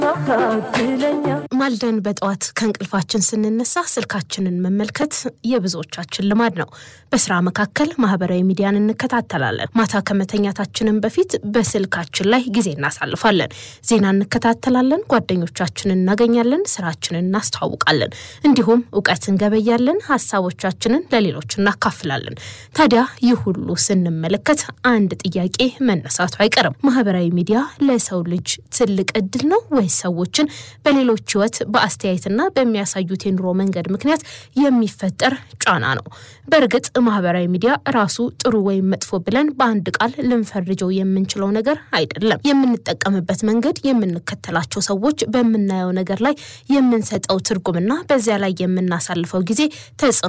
ማልደን በጠዋት ከእንቅልፋችን ስንነሳ ስልካችንን መመልከት የብዙዎቻችን ልማድ ነው። በስራ መካከል ማህበራዊ ሚዲያን እንከታተላለን። ማታ ከመተኛታችንን በፊት በስልካችን ላይ ጊዜ እናሳልፋለን። ዜና እንከታተላለን፣ ጓደኞቻችንን እናገኛለን፣ ስራችንን እናስተዋውቃለን፣ እንዲሁም እውቀት እንገበያለን፣ ሀሳቦቻችንን ለሌሎች እናካፍላለን። ታዲያ ይህ ሁሉ ስንመለከት አንድ ጥያቄ መነሳቱ አይቀርም። ማህበራዊ ሚዲያ ለሰው ልጅ ትልቅ እድል ነው ወይስ ሰዎችን በሌሎች ህይወት በአስተያየትና በሚያሳዩት የኑሮ መንገድ ምክንያት የሚፈጠር ጫና ነው? በእርግጥ ማህበራዊ ሚዲያ ራሱ ጥሩ ወይም መጥፎ ብለን በአንድ ቃል ልንፈርጀው የምንችለው ነገር አይደለም። የምንጠቀምበት መንገድ፣ የምንከተላቸው ሰዎች፣ በምናየው ነገር ላይ የምንሰጠው ትርጉምና በዚያ ላይ የምናሳልፈው ጊዜ ተጽዕኖ